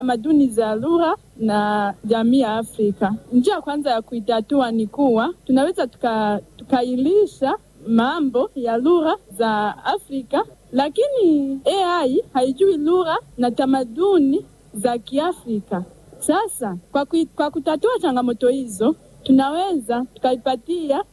tamaduni za lugha na jamii ya Afrika. Njia ya kwanza ya kuitatua ni kuwa tunaweza tukailisha mambo ya lugha za Afrika, lakini AI haijui lugha na tamaduni za Kiafrika. Sasa kwa, kui, kwa kutatua changamoto hizo tunaweza tukaipatia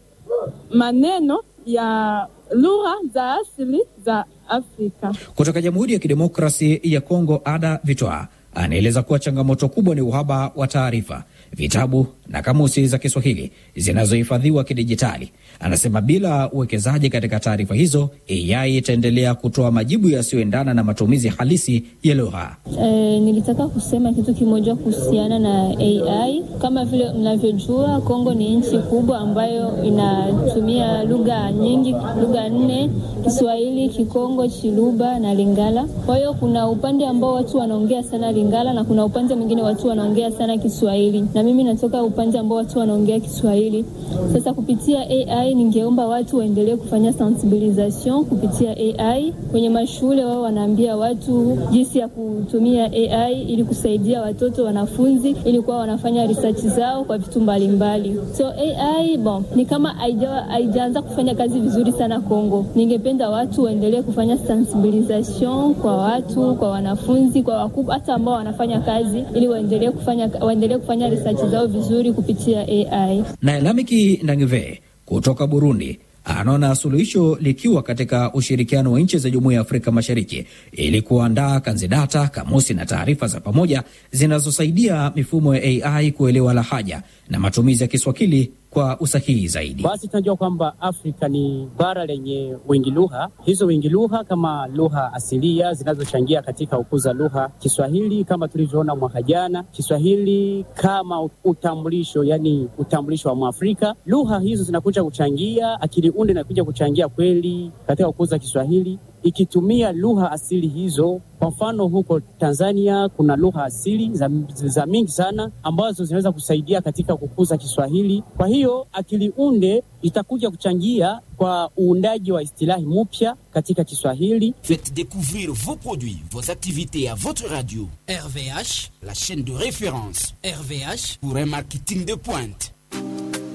maneno ya lugha za asili za Afrika. Kutoka Jamhuri ya Kidemokrasi ya Kongo, Ada Vitwa anaeleza kuwa changamoto kubwa ni uhaba wa taarifa, vitabu na kamusi za Kiswahili zinazohifadhiwa kidijitali. Anasema bila uwekezaji katika taarifa hizo, AI itaendelea kutoa majibu yasiyoendana na matumizi halisi ya lugha. E, nilitaka kusema kitu kimoja kuhusiana na AI. Kama vile mnavyojua, Kongo ni nchi kubwa ambayo inatumia lugha nyingi, lugha nne: Kiswahili, Kikongo, Chiluba na Lingala. Kwa hiyo kuna upande ambao watu wanaongea sana Lingala na kuna upande mwingine watu wanaongea sana Kiswahili, na mimi natoka upande ambao watu wanaongea Kiswahili. Sasa kupitia AI ningeomba watu waendelee kufanya sensibilisation kupitia AI kwenye mashule. Wao wanaambia watu jinsi ya kutumia AI ili kusaidia watoto wanafunzi, ili kuwa wanafanya research zao kwa vitu mbalimbali. So AI bon, ni kama haijaanza kufanya kazi vizuri sana Kongo. Ningependa watu waendelee kufanya sensibilisation kwa watu, kwa wanafunzi, kwa wakubwa, hata ambao wanafanya kazi, ili waendelee kufanya waendelee kufanya research zao vizuri kupitia AI. Na Lamiki Ndangive kutoka Burundi anaona suluhisho likiwa katika ushirikiano wa nchi za Jumuiya ya Afrika Mashariki ili kuandaa kanzidata, kamusi na taarifa za pamoja zinazosaidia mifumo ya AI kuelewa lahaja na matumizi ya Kiswahili kwa usahihi zaidi. Basi tunajua kwamba Afrika ni bara lenye wingi lugha. Hizo wingi lugha kama lugha asilia zinazochangia katika kukuza lugha Kiswahili, kama tulivyoona mwaka jana, Kiswahili kama utambulisho, yani utambulisho wa Mwafrika. Lugha hizo zinakuja kuchangia, akili unde inakuja kuchangia kweli katika kukuza Kiswahili ikitumia lugha asili hizo. Kwa mfano huko Tanzania kuna lugha asili za, za mingi sana ambazo zinaweza kusaidia katika kukuza Kiswahili. Kwa hiyo akili unde itakuja kuchangia kwa uundaji wa istilahi mpya katika Kiswahili. Faites découvrir vos produits, vos activités à votre radio. RVH, la chaîne de référence RVH pour un marketing de pointe.